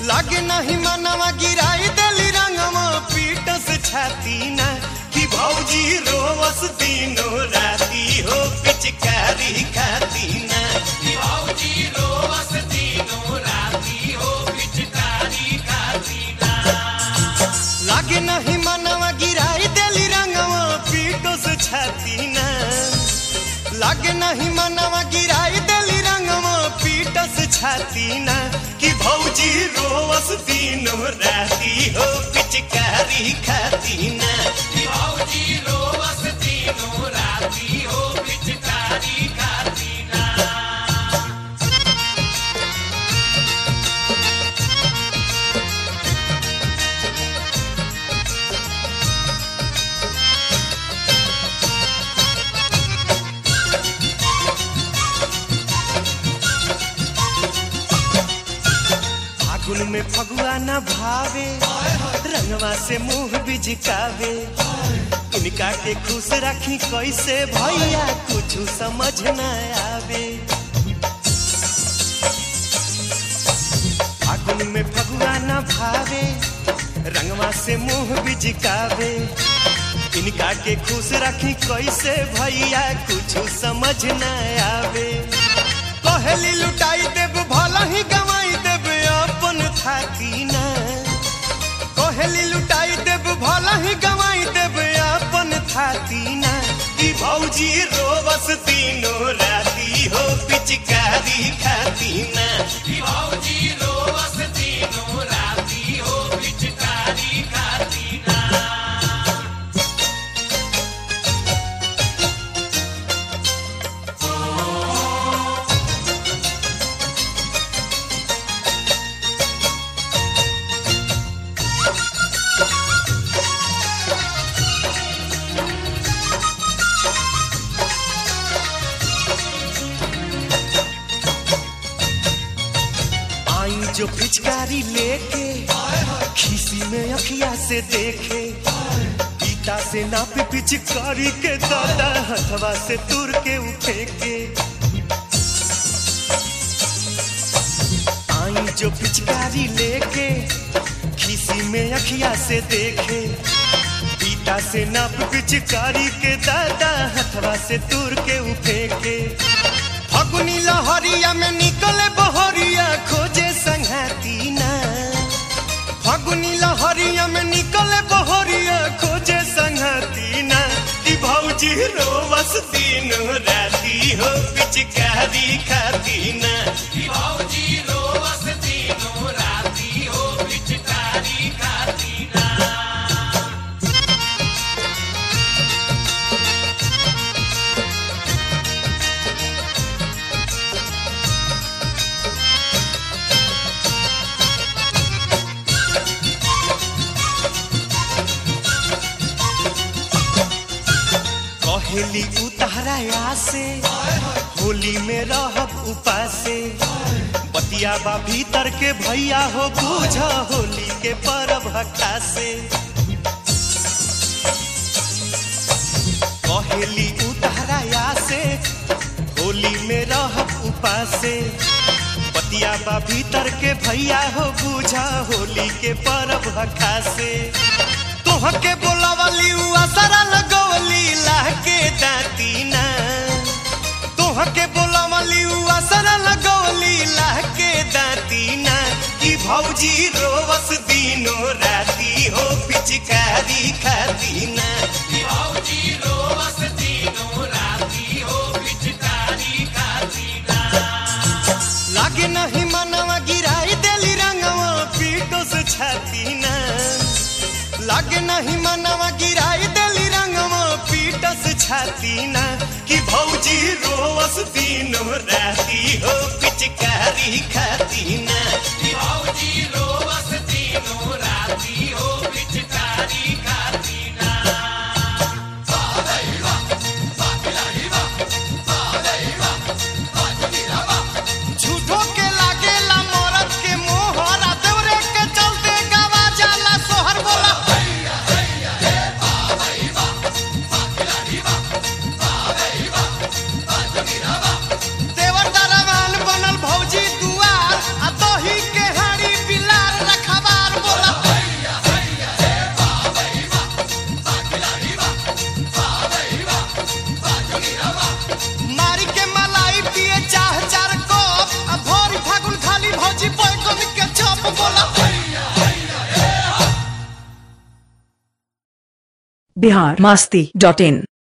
लागे नहीं मनवा गिराई देली रंगवा पीटस छाती ना कि भौजी रोवस दिनो राती हो पिचकारी खाती ना कि भौजी रोवस दिनो राती हो पिचकारी खाती ना लागे नहीं मनवा गिराई देली रंगवा पीटस छाती ना लागे नहीं मनवा गिराई देली रंगवा पीटस छाती ना कि भौजी रोवस दिनो राती हो पिचकारी खाती ना कि भौजी रोवस दिनो राती हो पिचकारी खाती ना फागुन में फगुआ न भावे रंगवा से मुंह बिजकावे इनका के खुश रखी कैसे भैया कुछ समझ न आवे फागुन में फगुआ न भावे रंगवा से मुंह बिजकावे इनका के खुश रखी कैसे भैया कुछ समझ न आवे कहली लुटाई देव भला ही गवाई देव अपन थाती ना कहली लुटाई देव भला ही गवाई देव अपन थाती ना कि भौजी रोवस तीनों राती हो पिचकारी खाती ना कि भौजी रोवस तीनों राती हो पिचकारी खाती ना आई जो पिचकारी लेके खीसी में अखिया से देखे पीता से नाप पिचकारी के दादा हथवा से तुर के उठे के आई जो पिचकारी लेके खीसी में अखिया से देखे पीता से नाप पिचकारी के दादा हथवा से तुर के उठे के फगुनी लहरिया में निकले बहरिया खोजे संघाती ना फगुनी लहरिया में निकले बहरिया खोजे संघाती ना कि भौजी रोवस दिन राती हो पिचकारी खाती ना कि भौजी रोवस दिन राती हो पिचकारी खाती ना कहेली उतारा से होली में रहब उपासे बतिया बा भीतर के भैया हो बूझ होली के परब से कहेली उतारा से होली में रहब उपासे बतिया बा भीतर के भैया हो बूझा होली के परब से तोहके बोलावली उ असरा लगवली लाके दाती ना तोहके बोलावली उ असरा लगवली लाके दाती ना कि भौजी रोवस दिनो राती हो पिचकारी खाती ना कि भौजी रोवस दिनो राती हो पिचकारी खाती ना लागे नहीं मनवा गिराई देली रंगवा पीटो से छाती ना लागे नहीं मनवा गिराई देली रंगवा पीटस छाती ना कि भौजी रोवस दिनो राती हो पिचकारी खाती ना कि भौजी रोवस दिनो राती हो पिचकारी खाती ना झूठो के लागेला मरद के मोहरा देवरे के चलते गवा जाला सोहर बोला देवर दरवान बनल भौजी दुआर आ दही के बिहार मस्ती डॉट इन